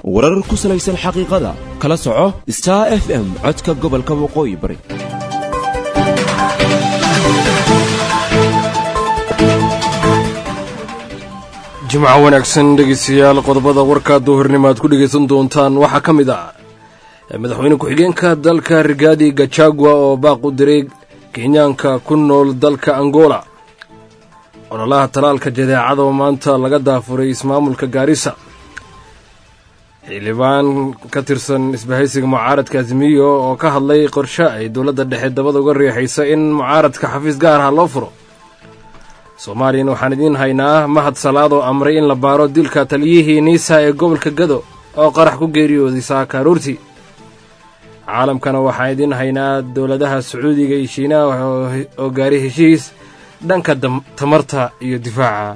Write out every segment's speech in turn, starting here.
warar ku salaysan xaqiiqada kala soco star f m codka gobolka waqooyi bari jimco wanaagsan dhegeystayaal qodobada warkaa duhurnimo aad ku dhegaysan doontaan waxaa ka mid ah madaxweyne ku-xigeenka dalka rigaadi gajagua oo baaq u diray kenyaanka ku nool dalka angola ololaha talaalka jadeecada oo maanta laga daafuray ismaamulka gaarisa xildhibaan ka tirsan isbahaysiga mucaaradka azimiyo oo ka hadlay qorshe ay dowladda dhexe dabada uga riixaysa in mucaaradka xafiis gaar ah loo furo soomaaliyana waxaan idiin haynaa mahad salaad oo amray in la baaro dilka taliyihii niisa ee gobolka gado oo qarax ku geeriyooday saaka aruurtii caalamkana waxaan idiin haynaa dowladaha sacuudiga iyo shiinaha oo gaari heshiis dhanka tamarta iyo difaaca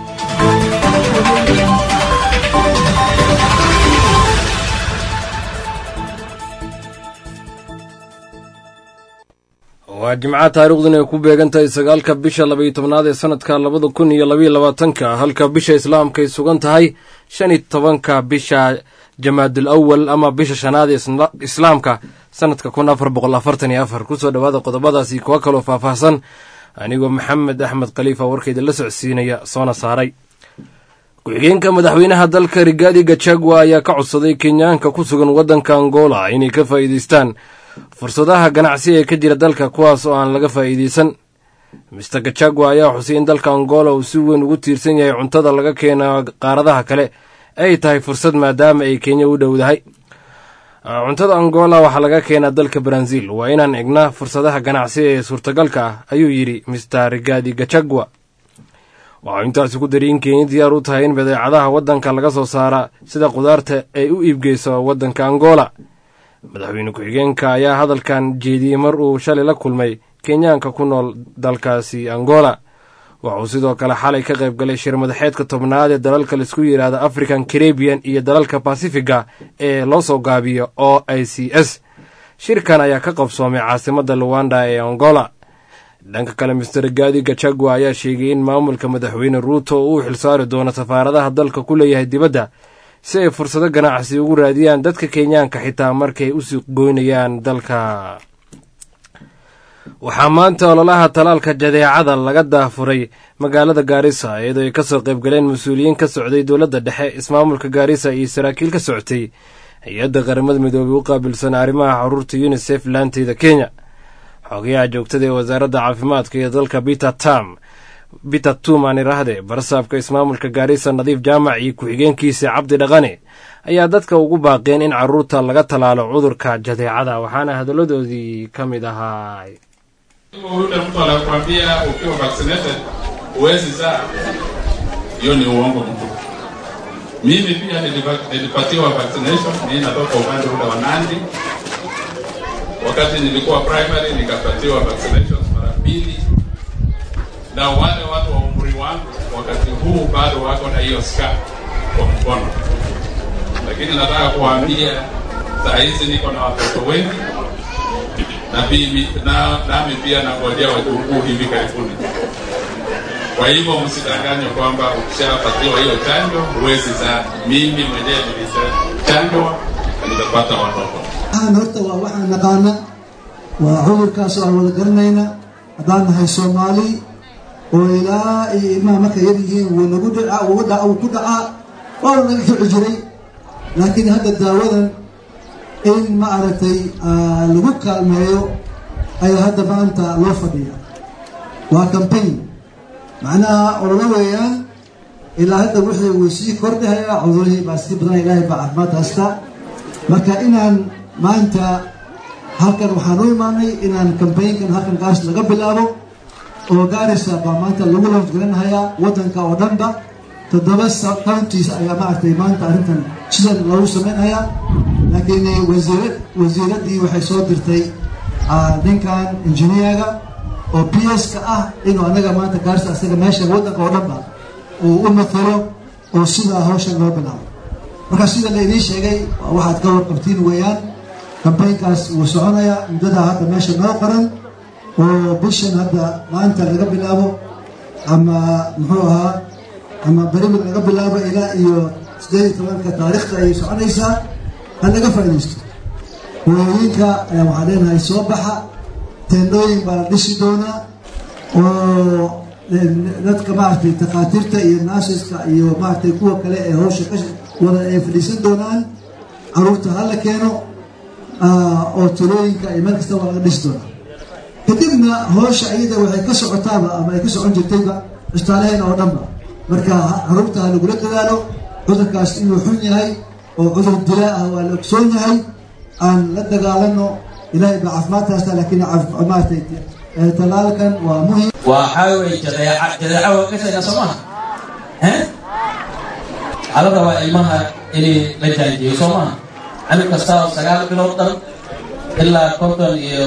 waa jimca taariikhduna ay ku beegan tahay sagaalka bisha labaiyo tobnaad ee sanadka labada kun iyo labaiyo labaatanka halka bisha islaamka ay sugan tahay shan iyo tobanka bisha jamaadul awal ama bisha shanaad ee islaamka sanadka kun afar boqol afartan iyo afar kusoo dhowaada qodobadaasi kuwa kaloo faahfaahsan anigoo maxamed axmed khaliifa warkayda la socodsiinaya soona saaray ku-xigeenka madaxweynaha dalka rigaadi gajagua ayaa ka codsaday kenyaanka ku sugan waddanka angola inay ka faa'iidaystaan fursadaha ganacsi ee ka jira dalka kuwaas oo aan laga faa'iidaysan mister gajagua ayaa xusay in dalka angola uu si weyn ugu tiirsan yahay cuntada laga keena qaaradaha kale ay tahay fursad maadaama ay kenya u dhowdahay cuntada angola waxaa laga keenaa dalka brazil waa inaan egnaa fursadaha ganacsi ee suurtagalka ah ayuu yidhi mister rigadi gajagua waxau intaasi ku dari in kenya diyaar u tahay in badeecadaha waddanka laga soo saara sida khudaarta ay u iibgeyso waddanka angola madaxweyne ku-xigeenka ayaa hadalkan jeediyey mar uu shalay la kulmay kenyaanka ku nool dalkaasi angola waxuu sidoo kale xalay ka qayb galay shir madaxeedka tobnaad ee dalalka laisku yidhaahda african caribian iyo dalalka basifiga ee loo soo gaabiyo o i c s shirkan ayaa ka qabsoomay caasimadda luwanda ee angola dhanka kale mister gaadi gajagua ayaa sheegay in maamulka madaxweyne ruuto uu xilsaari doono safaaradaha dalka ku leeyahay dibadda si ay fursado ganacsi ugu raadiyaan dadka kenyaanka xitaa markay u suuq goynayaan dalka waxaa maanta ololaha talaalka jadeecada laga daafuray magaalada gaarisa iyadoo ay kasoo qayb galeen mas-uuliyiin ka socday dowladda dhexe ismaamulka gaarisa iyo saraakiil ka socotay hay-adda qaramada midoobey u qaabilsan arrimaha caruurta unisef laanteyda kenya xogayaha joogtada ee wasaaradda caafimaadka ee dalka biter tam biter tuman irahde barsaabka ismaamulka gaarisa nadiif jaamac iyo ku-xigeenkiisa cabdi dhaqane ayaa dadka ugu baaqeen in caruurta laga tallaalo cudurka jadeecada waxaana hadalladoodii ka mid ahaa Yule mtu anakuambia ukiwa vaccinated huwezi zaa, hiyo ni uongo mkubwa. Mimi pia nilipatiwa vaccination, mimi natoka upande ule wa Nandi. Wakati nilikuwa primary nikapatiwa vaccinations mara mbili, na wale watu wa umri wangu wakati huu bado wako na hiyo scar kwa mkono, lakini nataka kuwaambia saa hizi niko na watoto wengi na mimi na nami pia nangojea wajukuu hivi karibuni. Kwa hivyo msidanganywe kwamba ukishapatiwa hiyo chanjo huwezi zaa. Mimi mwenyewe nilichanjwa na nimepata watoto. waxaan horta waa waxaan naqaana waa cudurkaas oo aan wada garanayna haddaan nahay soomaali oo ilaa iyo ilmaha markay yar yihiin wuu nagu dhacaa wuu dhaca wuu ku dhacaa waana naga kici jiray laakiin hadda daawadan in ma aragtay lagu kaalmeeyo ayaa hadda maanta loo fadhiya waa campaign macnaha ololo weeyaan ilaa hadda wixii wuu sii kordhahayaa cudurihii baa sii badanaya ilaahay baa caafimaad haysta marka inaan maanta halkan waxaan u imaanay inaan campaignkan halkan gaars laga bilaabo oo gaarisa baa maanta lagu lafgaranahayaa waddanka oo dhanba toddoba counties ayaa maaragtay maanta arrintan sidan lagu sameynhayaa laakiin wasiirad wasiiraddii waxay soo dirtay ninkan engineerga oo p s ka ah inuu anaga maanta gaarisa asaga meesha waddanka oo dhanba uu u matalo oo sidaa hawshan loo bilaabo marka sida la idiin sheegay waxaad ka warqabtiin weeyaan kambaynkaas wuu soconayaa muddadaa hadda meesha noo qoran oo bishan hadda maanta laga bilaabo ama muxuu ahaa ama berimid laga bilaabo ilaa iyo sideed iyo tobanka taariikhda ayay soconaysaa ha laga faa'iidaysto hooyooyinka ayaa waxaa leenahay soo baxa teendhooyin baa la dhisi doonaa oo dadka maaragtay takhaatiirta iyo naasiska iyo maaragtay kuwa kale ee hawsha ka wada ay fadhiisan doonaan caruurta ha la keeno oo tulooyinka iyo meel kasta waa laga dhisi doonaa kadibna hawsha iyada waxay ka socotaaba ama ay ka socon jirtayba cusbitaalaheena oo dhanba marka caruurta ha lagula dadaalo cudurkaas inuu xun yahay oo cudur dilaa ah waa la ogsoon yahay aan la dagaalano ilaahay baa caafimaadka haystaa laakiin maaragtay talaalkan waa muhim waxaa wey jadeeca jadeeca waa kasayna soo maha waxaa la rabaa ilmaha inay la jaanjiyo soo maha canug kasta oo sagaal bilood dhan ilaa konton iyo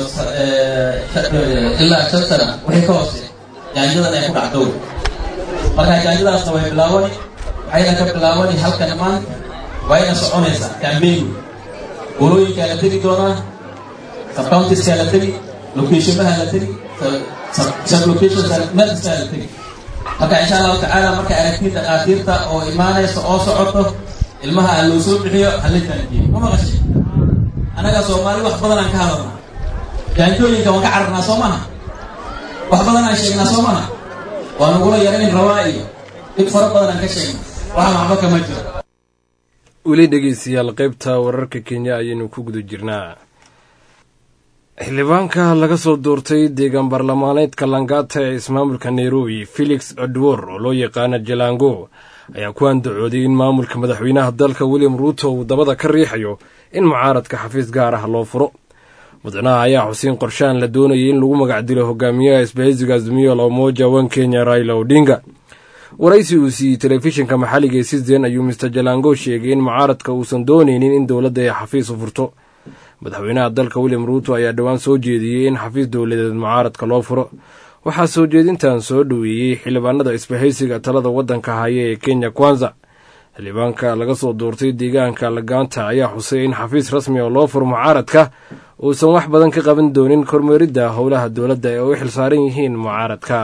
ilaa shan sana wixii ka hoose jaanjadan ay ku dhacdo marka jaanjadaasna way bilaabani waxayna ka bilaabani halkan maanta wayna soconaysaa kambeyn golooyinkaa la tegi doonaa subcountieskaa la tegi locationaha la tegi sublocations meel kastaa la tegi marka insha allahu tacaala marka aragtiin dhakhaatiirta oo imaanaysa oo socoto ilmaha aan loo soo bixiyo hala jaanjiyo ma maqashay annaga soomaali wax badan aan ka hadalnaa jaanjooyinka waan ka cararnaa soo maha wax badan aan sheegnaa soo maha waa nagula yarayn rabaa iyo dhib fara badan aan ka sheegna waxa waxba kama jiro weli dhegeystayaal qaybta wararka kenya ayaynu ku guda jirnaa xildhibaanka laga soo doortay deegaan baarlamaaneedka langata ee ismaamulka nairobi felix odwor oo loo yaqaana jalango ayaa ku andacooday in maamulka madaxweynaha dalka william ruuto uu dabada ka riixayo in mucaaradka xafiis gaar ah loo furo mudanaha ayaa xusiin qorshaan la doonayay in lagu magac dilo hogaamiyaha isbahaysiga azmiyo lamoja wan kenya raila odinga waraysi uu siiyey telefishinka maxalliga ee sisden ayuu mister jalango sheegay in mucaaradka uusan doonaynin in dowladda ay xafiis u furto madaxweynaha dalka william ruuto ayaa dhowaan soo jeediyey in xafiis dowladeed mucaaradka loo furo waxaa soo jeedintan soo dhoweeyey xildhibaanada isbahaysiga talada waddanka haya ee kenya kwanza xildhibaanka laga soo doortay deegaanka lagaanta ayaa xusay in xafiis rasmi oo loo furo mucaaradka uusan wax badan ka qaban doonin kormeeridda howlaha dowladda ee u xilsaaran yihiin mucaaradka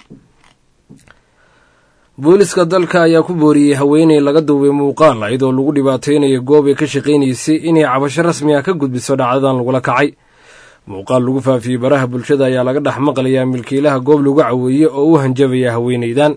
booliska dalka ayaa ku booriyey haweeney laga duubay muuqaal iyadoo lagu dhibaateynayo goob ay ka shaqaynaysay inay cabasho rasmi ah ka gudbiso dhacdadan lagula kacay muuqaal lagu faafiyey baraha bulshada ayaa laga dhex maqlayaa milkiilaha goob lagu caweeye oo u hanjabaya haweeneydan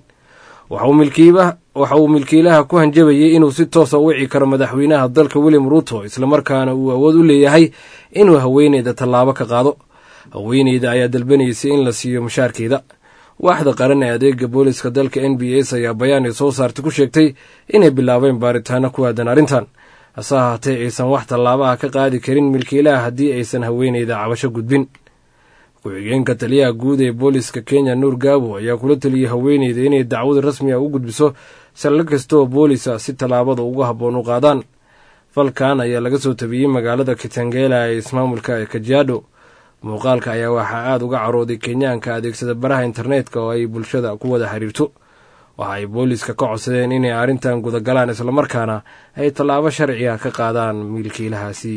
waxa uu milkiilaha ku hanjabayay inuu si toosa u wici karo madaxweynaha dalka william ruuto islamarkaana uu awood u leeyahay inuu haweeneyda tallaabo ka qaado haweeneyda ayaa dalbanaysay in la siiyo mushaarkeeda waaxda qaran ee adeega booliska dalka n b s ayaa bayaan ay soo saartay ku sheegtay inay bilaabeen baaritaano ku aadan arrintan hase ahaatee aysan wax tallaabaha ka qaadi karin milkiilaha haddii aysan haweeneyda cabasho gudbin ku-xigeenka taliyaha guud ee booliska kenya nuur gaabo ayaa kula teliyey haweeneyda inay dacwad rasmi ah u gudbiso saldha kasta oo boolisa si tallaabada uga habboon u qaadaan falkan ayaa laga soo tabiyey magaalada kitangela ee ismaamulka ee kajiado muuqaalka ayaa waxaa aada uga carooday kenyaanka adeegsada baraha internetka oo ay bulshada ku wada xiriirto waxa ay booliska ka codsadeen inay arrintan gudagalaan islamarkaana ay tallaabo sharci ah ka qaadaan milkiilahaasi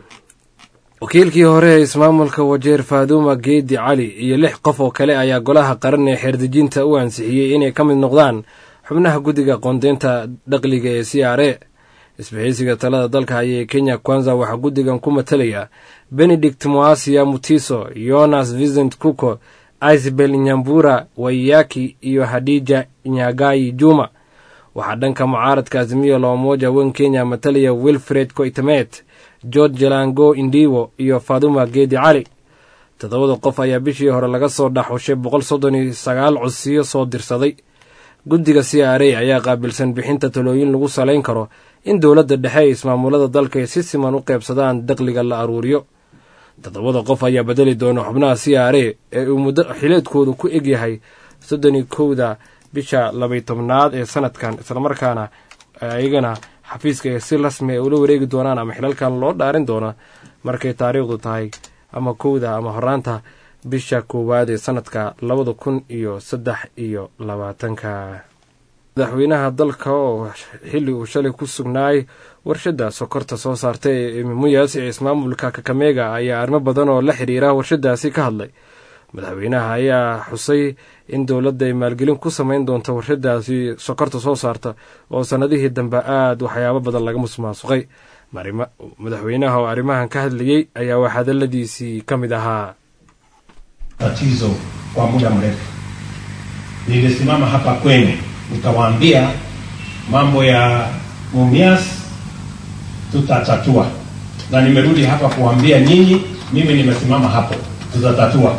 wakiilkii hore ee ismaamulka wajeer faaduuma geedi cali iyo lix qof oo kale ayaa golaha qaran ee xeerdejinta u ansixiyey inay ka mid noqdaan xubnaha guddiga qoondeynta dhaqliga ee c r a isbahaysiga talada dalka haya ee kenya kwanza waxaa guddigan ku matalaya benedict moasia mutiso yonas vincent kuko isabel nyambura waiyaki iyo hadija nyagai juma waxaa dhanka mucaaradka azimiyo loomoja wen kenya matalaya wilfred koitamet george jalango indiwo iyo faduma geedi cali toddobada qof ayaa bishii hore laga soo dhaxushay boqol soddon iyo sagaal codsiyo soo dirsaday guddiga c r a ayaa qaabilsan bixinta talooyin lagu salayn karo in dowladda dhexe ee ismaamulada dalka ay si siman u qaybsadaan daqliga la aruuriyo toddobada qof ayaa bedeli doona xubnaha c r a ee uu muddo xileedkooda ku egyahay soddon iyo kowda bisha labay tobnaad ee sanadkan islamarkaana iyagana xafiiska ee si rasmi ay ula wareegi doonaan ama xilalkan loo dhaarin doona markay taariikhdu tahay ama kowda ama horaanta bisha koowaad ee sanadka labada kun iyo saddex iyo labaatanka madaxweynaha dalka oo xilli uu shalay ku sugnaay warshadda sokorta soo saartay ee mimuyas ee ismaamulka kakameega ayaa arrimo badan oo la xiriira warshadaasi ka hadlay madaxweynaha ayaa xusay in dowladda ay maalgelin ku samayn doonto warshadaasi sokorta soo saarta oo sannadihii dambe aada waxyaabo badan laga musmaasuqay madaxweynaha oo arrimahan ka hadlayey ayaa wax hadaladiisii ka mid ahaa tatizo kwa muda mrefu. Nilisimama hapa kwenu nikawaambia mambo ya Mumias tutatatua, na nimerudi hapa kuwaambia nyinyi, mimi nimesimama hapo, tutatatua.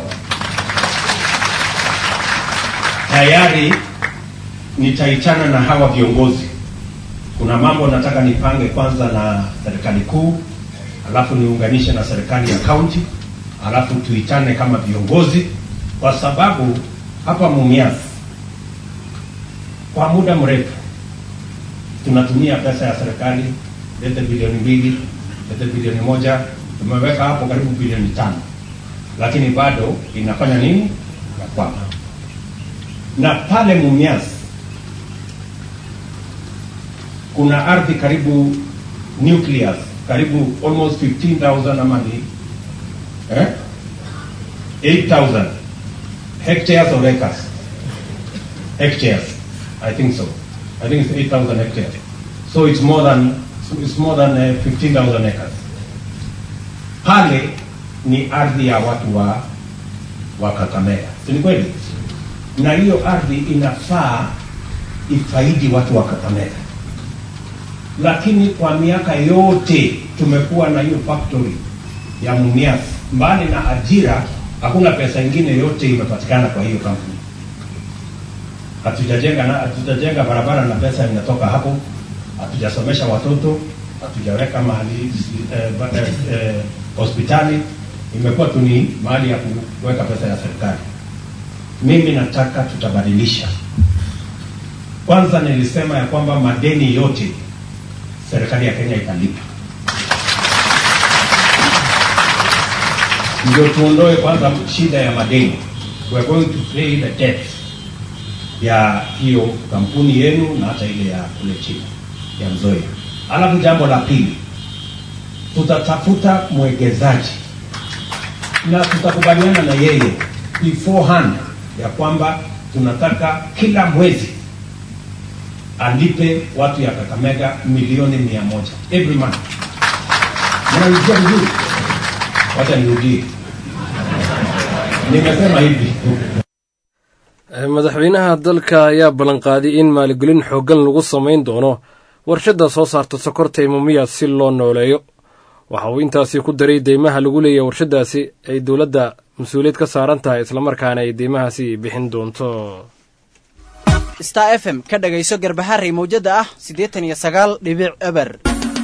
Tayari nitaitana na hawa viongozi. Kuna mambo nataka nipange kwanza na serikali kuu, alafu niunganishe na serikali ya kaunti alafu tuitane kama viongozi, kwa sababu hapa Mumias kwa muda mrefu tunatumia pesa ya serikali, lete bilioni mbili, lete bilioni moja, tumeweka hapo karibu bilioni tano, lakini bado inafanya nini? Yakwama. Na pale Mumias kuna ardhi karibu nucleus karibu almost 15,000 ama ni eh? 8,000 hectares or acres? Hectares, I think so. I think it's 8,000 hectares. So it's more than it's more than uh, 15,000 acres. Pale ni ardhi ya watu wa wa Kakamega, si ni kweli? Na hiyo ardhi inafaa ifaidi watu wa Kakamega, lakini kwa miaka yote tumekuwa na hiyo factory ya Mumias mbali na ajira, hakuna pesa ingine yote imepatikana kwa hiyo kampuni. Hatujajenga na hatujajenga barabara na pesa inatoka hapo, hatujasomesha watoto, hatujaweka mahali eh, ba- eh, eh, hospitali. Imekuwa tu ni mahali ya kuweka pesa ya serikali. Mimi nataka tutabadilisha. Kwanza nilisema ya kwamba madeni yote serikali ya Kenya italipa. ndio tuondoe kwanza shida ya madeni. We are going to pay the debt ya hiyo kampuni yenu na hata ile ya kule chini ya Mzoya. Alafu jambo la pili, tutatafuta mwekezaji na tutakubaliana na yeye beforehand ya kwamba tunataka kila mwezi alipe watu ya Kakamega milioni mia moja every month. Mnaijua vizuri? Wacha nirudie, nimesema hivi madaxweynaha dalka ayaa ballanqaaday in maalgelin xooggan lagu samayn doono warshadda soo saarta sokorta ee mumiya si loo nooleeyo waxa uu intaasi ku daray deymaha lagu leeyahay warshaddaasi ay dowladda mas-uuliyad ka saaran tahay islamarkaana ay deymahaasi bixin doonto star f m ka dhagayso garbaharey mawjadda ah siddeetan iyo sagaal dhibic eber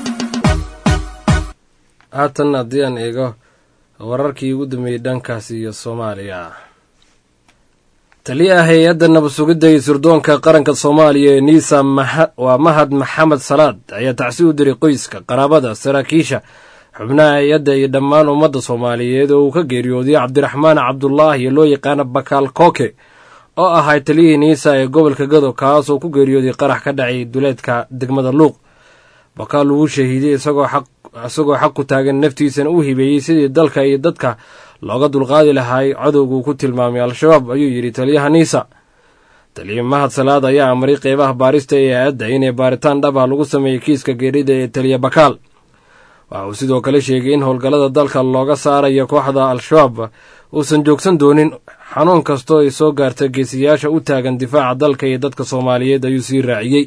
haatan haddii aan eego wararkii ugu dambeeyey dhankaasi iyo soomaaliya taliyaha hay-adda nabad sugidda iyo sirdoonka qaranka soomaaliya ee niisa waa mahad maxamed salaad ayaa tacsi u diray qoyska qaraabada saraakiisha xubnaha hay-adda iyo dhammaan ummadda soomaaliyeed oo uu ka geeriyooday cabdiraxmaan cabdulaahi loo yaqaana bakaal kooke oo ahaa taliyihii niisa ee gobolka gado kaas oo ku geeriyooday qarax ka dhacay duleedka degmada luuq bakaal uu shahiiday isagoo xaq ku taagan naftiisana u hibeeyey sidii dalka iyo dadka looga dulqaadi lahaay cadowga uu ku tilmaamay al-shabaab ayuu yidhi taliyaha niisa taliya mahad salaad ayaa amray qeybaha baarista ee aadda inay baaritaan dhab ah lagu sameeyey kiiska geerida ee taliya bakaal waxa uu sidoo kale sheegay in howlgallada dalka looga saarayo kooxda al-shabaab uusan joogsan doonin xanuun kastoo ay soo gaarta geesiyaasha u taagan difaaca dalka iyo dadka soomaaliyeed ayuu sii raaciyey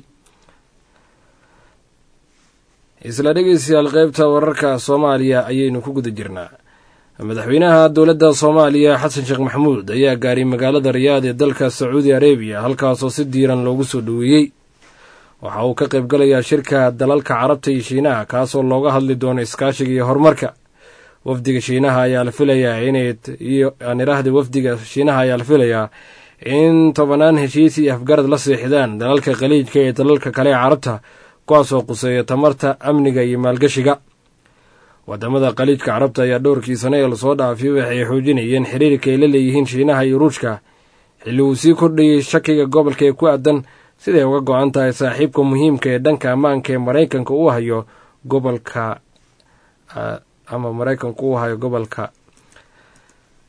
isla dhegeystayaal qaybta wararka soomaaliya ayaynu ku guda jirnaa madaxweynaha dowladda soomaaliya xasan sheekh maxamuud ayaa gaaray magaalada riyaad ee dalka sacuudi arebiya halkaasoo si diiran loogu soo dhoweeyey waxa uu ka qayb galayaa shirka dalalka carabta iyo shiinaha kaasoo looga hadli doono iskaashiga iyo horumarka wafdiga shiinaha ayaa la filayaa inay iyo aan iraahda wafdiga shiinaha ayaa la filayaa in tobanaan heshiis iyo afgarad la seexdaan dalalka khaliijka iyo dalalka kale ee carabta kuwaasoo quseeya tamarta amniga iyo maalgashiga wadamada khaliijka carabta ayaa dhowrkii sane ee lasoo dhaafay waxay xoojinayeen xiriirka ay la leeyihiin shiinaha iyo ruushka xilli uu sii kordhayey shakiga gobolka ee ku aadan siday uga go-an tahay saaxiibka muhiimka ee dhanka ammaanka ee maraykanka uu hayo gobolka ama maraykanku uu hayo gobolka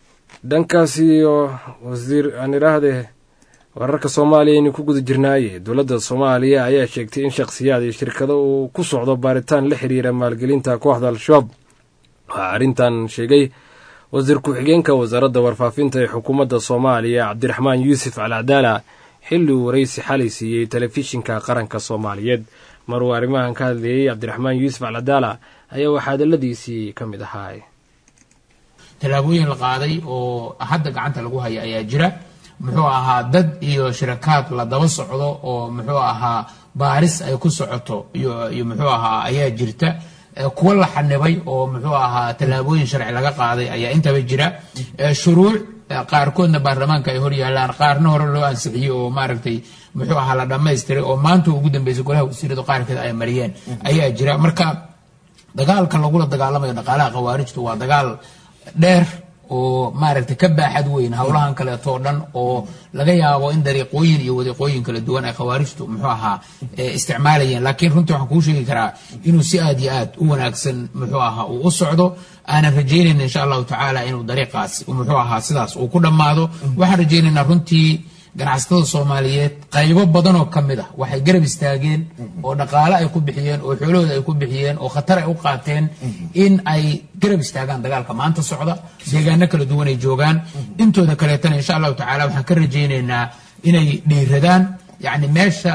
dhankaas iyo wasiir aan idhaahde wararka soomaaliya aynu ku guda jirnaaye dowladda soomaaliya ayaa sheegtay in shakhsiyaad iyo shirkado uu ku socdo baaritaan la xiriira maalgelinta kooxda al-shabaab waxaa arrintan sheegay wasiir ku-xigeenka wasaaradda warfaafinta ee xukuumadda soomaaliya cabdiraxmaan yuusuf alcadaala xilli uu waraysi xalay siiyey telefishinka qaranka soomaaliyeed maruu arrimahan ka hadleeyey cabdiraxmaan yuusuf alcadaala ayaa waxaa hadaladiisii ka mid ahaa tallaabooyin la qaaday oo hadda gacanta lagu haya ayaa jira muxuu ahaa dad iyo shirakaad la daba socdo oo muxuu ahaa baaris ay ku socoto iyo muxuu ahaa ayaa jirta kuwa la xanibay oo muxuu ahaa tallaabooyin sharci laga qaaday ayaa intaba jira shuruuc qaarkoodna baarlamaanka ay hor yaalaan qaarna hore loo ansixiyey oo maaragtay muxuu ahaa la dhammaystiray oo maanta ugu dambeysay golaha wasiirada qaarkeed ay mariyeen ayaa jira marka dagaalka lagula dagaalamayo dhaqaalaha khawaarijtu waa dagaal dheer oo maaragtay ka baaxad weyn howlahan kaleeto o dhan oo laga yaabo in dariiqooyin iyo wadiiqooyin kala duwan ay khawaarijtu muxuu ahaa isticmaalayeen laakiin runtii waxaan kuu sheegi karaa inuu si aad iyo aad u wanaagsan muxuu ahaa uu u socdo aanan rajaynayna insha allahu tacaala inuu dariiqaas muxuu ahaa sidaas uu ku dhammaado waxaan rajaynaynaa runtii ganacsatada soomaaliyeed qaybo badan oo ka mid ah waxay garab istaageen oo dhaqaale ay ku bixiyeen oo xoolahooda ay ku bixiyeen oo khatar ay u qaateen in ay garab istaagaan dagaalka maanta socda deegaano kala duwan ay joogaan intooda kaleetana insha allahu tacala waxaan ka rajaynaynaa inay dhiiradaan yacni meesha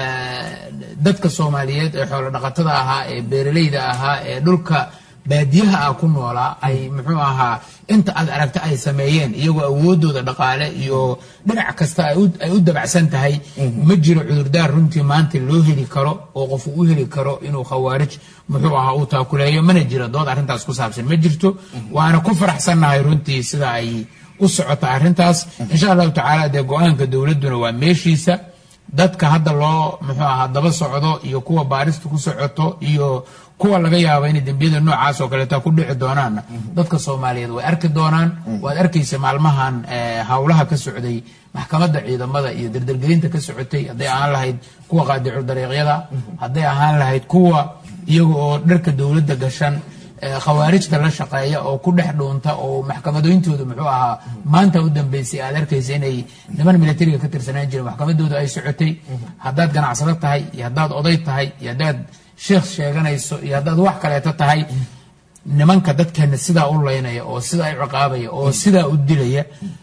dadka soomaaliyeed ee xoolo dhaqatada ahaa ee beeraleyda ahaa ee dhulka baadiyaha ah ku noolaa ay muxuu ahaa inta aad aragta ay sameeyeen iyagoo awoodooda dhaqaale iyo dhinac kasta ay u dabacsan tahay ma jiro cudurdaar runtii maanta loo heli karo oo qofu u heli karo inuu khawaarij muxuu ahaa uu taakuleeyo mana jiro dood arrintaas ku saabsan ma jirto waana ku faraxsannahay runtii sida ay u socota arrintaas insha allahu tacaala dee go-aanka dowladduna waa meeshiisa dadka hadda loo muxuu ahaa daba socdo iyo kuwa baarista ku socoto iyo kuwa laga yaabo inay dembiyada noocaas oo kaleeta ku dhici doonaanna dadka soomaaliyeed way arki doonaan waad arkaysa maalmahan howlaha ka socday maxkamadda ciidamada iyo dardargelinta ka socotay hadday ahaan lahayd kuwa qaadicu dariiqyada hadday ahaan lahayd kuwa iyaga oo dharka dowladda gashan khawaarijta la shaqeeya oo ku dhex dhuunta oo maxkamadooyintooda muxuu ahaa maanta u dambeysay aad arkaysa inay niman militariga ka tirsanaan jireen maxkamadooda ay socotay haddaad ganacsado tahay iyo haddaad oday tahay iyo haddaad sheekh sheeganayso iyo haddaad wax kaleeto tahay nimanka dadkeena sidaa u laynaya oo sidaa u ciqaabaya oo sidaa u dilaya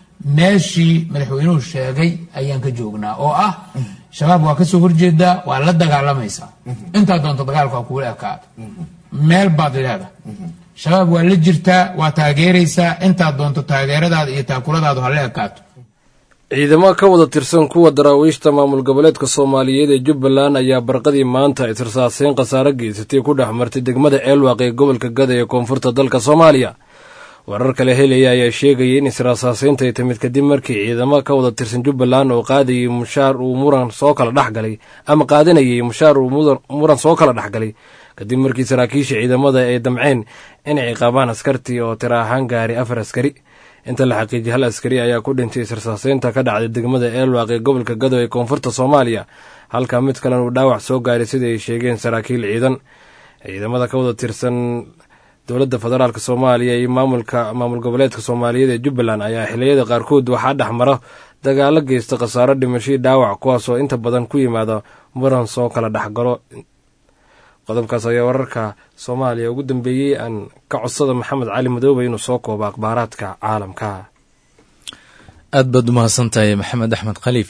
meeshii madaxweynuhu sheegay ayaan ka joognaa oo ah shabaab waa kasoo horjeedaa waa la dagaalamaysaa intaa doonto dagaalka waa kuula ekaado meel baad leedahay shabaab waa la jirtaa waa taageeraysaa intaad doonto taageeradaada iyo taakuladaadu ha la ekaato ciidamo ka wada tirsan kuwa daraawiishta maamul goboleedka soomaaliyeed ee jubbaland ayaa barqadii maanta israsaaseyn khasaare geysatay ku dhex martay degmada eelwaaq ee gobolka gada ee koonfurta dalka soomaaliya warar kale helaya ayaa sheegaya in israasaaseynta ay timid kadib markii ciidamo ka wada tirsan jubbaland oo qaadayay mushaar uu muran soo kala dhexgalay ama qaadanayay mushaar uu muran soo kala dhexgalay kadib markii saraakiisha ciidamada ay damceen inay ciqaabaan askartii oo tira ahaan gaaray afar askari inta la xaqiijiyay hal askari ayaa ku dhintay israsaaseynta ka dhacday degmada eelwaaq ee gobolka gado ee koonfurta soomaaliya halka mid kalena uu dhaawac soo gaaray sida ay sheegeen saraakiil ciidan ciidamada ka wada tirsan dowladda federaalk soomaaliya iyo maamulka maamul goboleedka soomaaliyeed ee jubbaland ayaa xiliyada qaarkood waxaa dhex mara dagaalo geysta khasaaro dhimashii dhaawac kuwaasoo inta badan ku yimaada muran soo kala dhexgalo qodobkaas ayaa wararka soomaaliya ugu dambeeyey aan ka codsada maxamed cali madoobe inuu soo koobo akhbaaraadka caalamka aad baad umahadsantahay maxamed axmed khaliif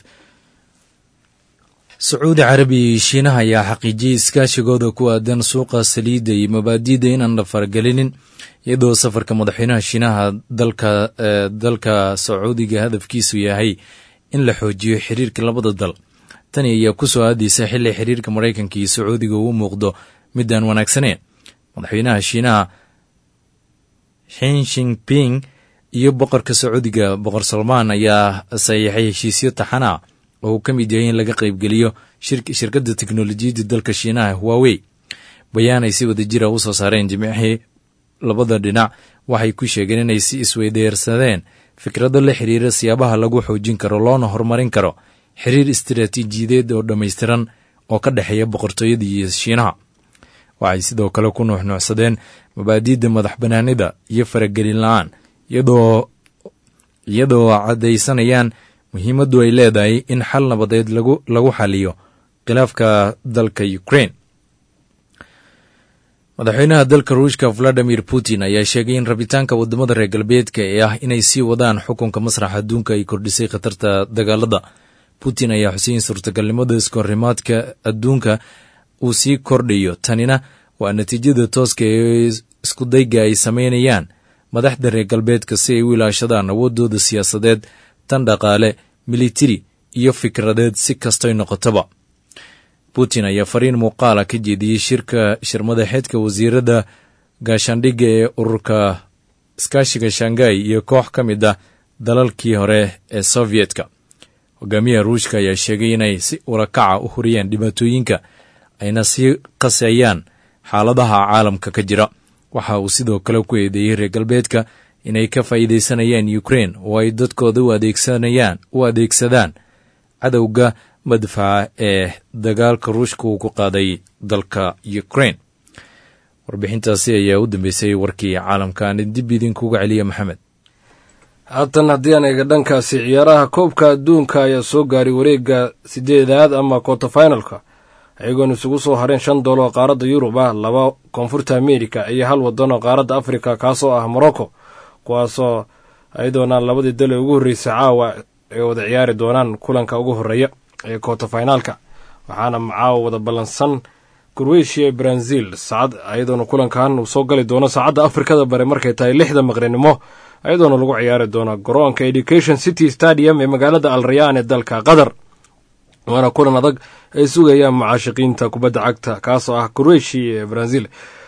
sacuudi carabiya iyo shiinaha ayaa xaqiijiyey iskaashigooda ku aadan suuqa saliidda iyo mabaadiida inaan la faragelinin iyadoo safarka madaxweynaha shiinaha dalka dalka sacuudiga hadafkiisu yahay in la xoojiyo xiriirka labada dal tani ayaa ku soo aadaysa xilli xiriirka maraykanka iyo sacuudiga uu muuqdo midaan wanaagsaneyn madaxweynaha shiinaha xin shinping iyo boqorka sacuudiga boqor salmaan ayaa saxiixay heshiisyo taxana oo uu ka mid yahay in laga qaybgeliyo shirkadda teknolojiyadda dalka shiinaha huawey bayaan ay si wada jira u soo saareen jimicihii labada dhinac waxay ku sheegeen inay si isweydeersadeen fikrado la xiriira siyaabaha lagu xoojin karo loona horumarin karo xiriir istaraatiijiyadeed oo dhammaystiran oo ka dhexeeya boqortooyada iyo shiinaha waxay sidoo kale ku nuuxnuucsadeen mabaadiidda madax banaanida iyo faragelin la-aan iyadoo iyadoo caddaysanayaan muhiimaddu ay leedahay in xal nabadeed lagu xaliyo khilaafka dalka ukrain madaxweynaha dalka ruushka valadimir putin ayaa sheegay in rabitaanka wadamada reer galbeedka ee ah inay sii wadaan xukunka masraxa adduunka ay kordhisay khatarta dagaalada putin ayaa xuseyn suurtagalnimada iskohorimaadka adduunka uu sii kordhayo tanina waa natiijada tooska ee iskudayga ay sameynayaan madaxda reer galbeedka si ay u ilaashadaan awoodooda siyaasadeed tan dhaqaale militari iyo fikradeed si kastoy noqotaba putin ayaa fariin muuqaala ka jeediyey shirka shirmadaxeedka wasiirada gaashaandhigga ee ururka iskaashiga shangai iyo koox ka mid ah dalalkii hore ee sovyetka hogaamiyaha ruushka ayaa sheegay inay si ulakaca u huriyaan dhibaatooyinka ayna sii qaseeyaan xaaladaha caalamka ka jira waxa uu sidoo kale ku eedeeyey reer galbeedka inay ka faa'iidaysanayaan ukrain oo ay dadkooda u adeegsanayaan u adeegsadaan cadowga madfaca ee dagaalka ruushka uu ku qaaday dalka ukrain warbixintaasi ayaa u dambeysay warkii caalamka aan dib idinkuga celiya maxamed haatan haddii aan eega dhankaasi ciyaaraha koobka adduunka ayaa soo gaaray wareegga sideedaad ama kota finalka ayagoon isugu soo hareen shan dool oo qaaradda yurub ah laba koonfurta amerika iyo hal wadan oo qaaradda afrika kaasoo ah morocco kuwaasoo ayadoona labadii dal ee ugu horreysay caawa ay wada ciyaari doonaan kulanka ugu horreeya ee kota finaalka waxaana caawa wada ballansan kroatia brazil saacad ayadoona kulankan uu soo gali doono saacadda afrikada bare markay tahay lixda maqrinimo ayadoona lagu ciyaari doono garoonka education city stadium ee magaalada alrayaan ee dalka qatar waana kulan adag ay sugayaan mucaashiqiinta kubadda cagta kaasoo ah kroatia ee brazil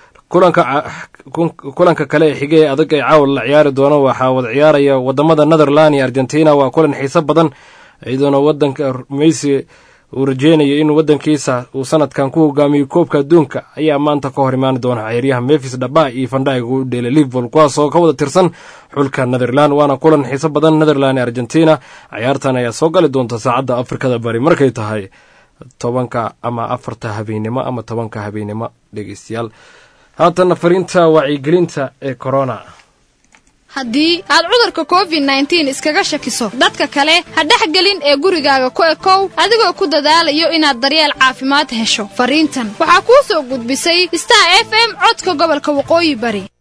kulanka kale ee xige ee adag ay caawa la ciyaari doono waxaa wada ciyaaraya wadamada netherland iyo argentina waa kulan xiiso badan iyadoona wadanka messi uu rajeynayo in wadankiisa uu sanadkan ku hogaamiyo koobka adduunka ayaa maanta ka hor imaani doona ciyaaryaha mefis dhaba iyo fandhaig u dheelay liverpool kuwaasoo ka wada tirsan xulka netherland waana kulan xiiso badan netherland ee argentina ciyaartan ayaa soo gali doonta saacadda afrikada bari markay tahay tobanka ama afarta habeennimo ama tobanka habeennimo dhegeystayaal haatana fariinta wacyigelinta ee corona haddii aad cudurka covid nneteen iskaga shakiso dadka kale ha dhexgelin ee gurigaaga ku ekow adigoo ku dadaalayo inaad daryeel caafimaad hesho fariintan waxaa kuu soo gudbisay star f m codka gobolka waqooyi bari